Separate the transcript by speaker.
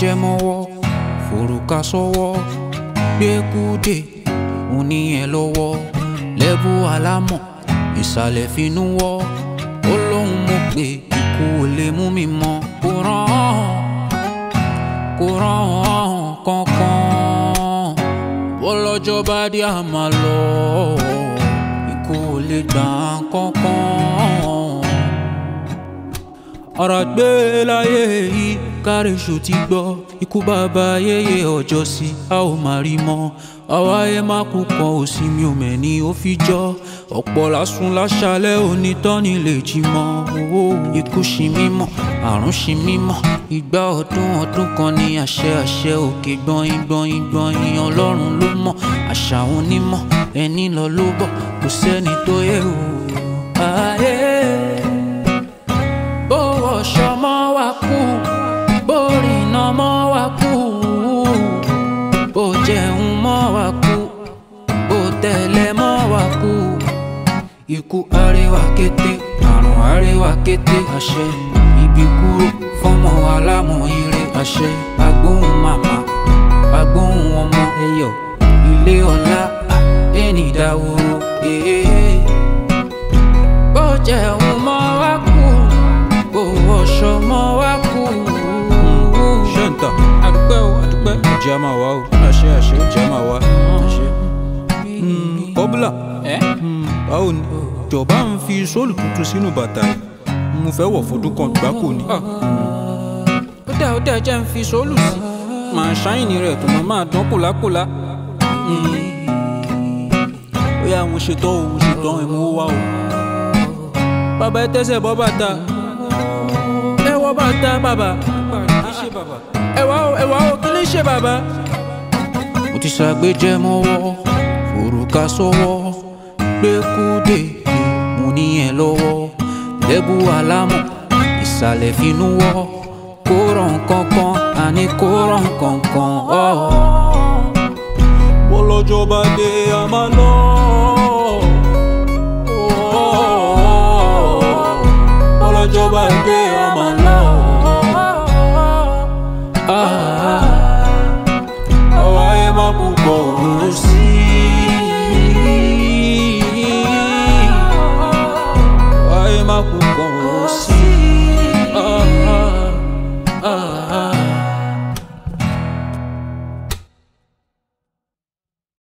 Speaker 1: ságbéjẹ́ mọ́wọ́ forúkà sọ́wọ́ gbẹ́kúdè oníyẹn lọ́wọ́ lẹ́bù alámọ̀ ìsàlẹ̀ finú wọ́ ó lóun mọ̀ pé ikú ò lè mú mi mọ́ kó rán kó rán kankan bọ́lọ́jọ́ bá dé àmà lọ ikú ò lè gbà kankan ọ̀rọ̀ gbé láyé yìí kárẹ̀ṣù ti gbọ́ ikú bàbá yéye ọjọ́ sí a ò máa rí mọ́ àwa ẹ má kú kan òsì mi ò mẹ́ni ó fi jọ́ ọ̀pọ̀ lásùn láṣálẹ̀ onítọ́ni lè jí mọ́ owó ikú ṣì mímọ́ àrùn ṣì mímọ́ ìgbà ọdún ọdún kan ní àṣẹ àṣẹ òkè gbọ̀nyìn gbọ̀nyìn gbọ̀nyìn ọlọ́run ló mọ̀ àṣà onímọ̀ ẹni lọ ló bọ̀ kò sẹ́ni tó yẹ o. ayé bó wọṣọ mọ́ wa kú bó rìnà mọ́ wa kú bó jẹun mọ́ wa kú bó tẹ̀lé mọ́ wa kú ikú àríwá kété àrùn àríwá kété àṣẹ ibi kúrò fọmọ alámúire àṣẹ agbóhùn màmá agbóhùn ọmọ ẹyọ ilé ọlá ẹni dáwòrò èèyàn bó jẹun mọ́ wa kú bó wọṣọ mọ́ wa kú.
Speaker 2: ṣẹ́ǹtà àdúpẹ́ o àdúpẹ́ ìjẹ́ a máa wá o àṣẹ àṣẹ ìjẹ́ a máa wá àṣẹ. kọ́bùlà
Speaker 1: ẹ
Speaker 2: báwo ni jọba ń fi sóòlù tuntun sínú bàtà yìí mo fẹ́ wọ̀ fọdún kan gbáko ni.
Speaker 1: ó dá ó dá jẹ́ ń fi sóòlù sí
Speaker 2: màá ṣáìnì rẹ̀ tó máa máa dán kòlákòlá. ó yá mo ṣetán o mo ṣetán ẹ̀ mo wá o. bàbá ẹ tẹ́sẹ̀ bọ́ bàtà ẹ wọ bàtà bàbá ẹ wá o ẹ wá o kí ló ń ṣe bàbá.
Speaker 1: mo ti ṣàgbéjẹ́ mọ́wọ́ forúkà sọ́wọ́ gbẹ́kúdè mo níyẹn lọ́wọ́ lẹ́bù alámọ̀ ìsàlẹ̀ finú wọ́ kó ràn kankan àní kó ràn kankan.
Speaker 2: bọ́lọ́jọ́ bá dé a máa lọ. bọ́lọ́jọ́ bá dé a máa lọ. àwa ẹ má kú kọ òun sí. àwa ẹ má kú